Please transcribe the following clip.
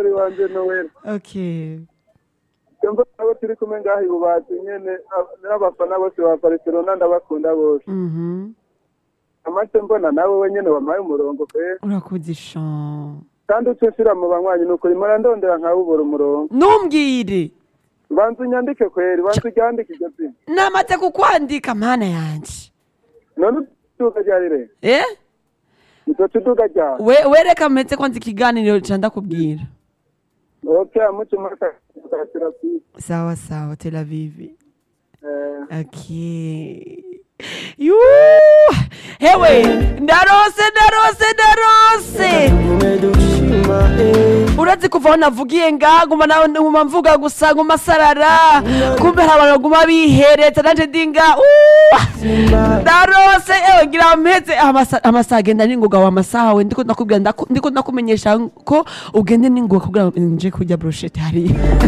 wanje nowera okay Jomba nabo turi kumwe ngaho ibubati nyene ab- n'abafana bose ba Barcelona ndabakunda bose mhm amace mbona nawe wenyene wampaye umurongo pe urakoze shan kandi ucishira mu banywanyi nuko rimara ndondera nkawubura umurongo ntumbwire banza unyandike kweri banza uryandike iryo zina namaze kukwandika mana yanje none uduga ryari re eh izoca uduga ryari we wereka metse kwanza ikiganiro ca ndakubwira ok amuce makakira sawa sawa tel aviv eh okay Yu! hewe ndarose ndarose ndarose urazi kuva aho navugiye nga nguma nawe nguma mvuga gusa nguma sarara kumbe hari abantu baguma bihereza nanje ndinga Uh! ndarose ewe ngira mpeze amasa- amasaha agenda ningoga wa masaha we ndiko ndakubwira ndaku- ndiko ndakumenyesha ko ugende ningoga kugira ngo nje kurya brochette hariya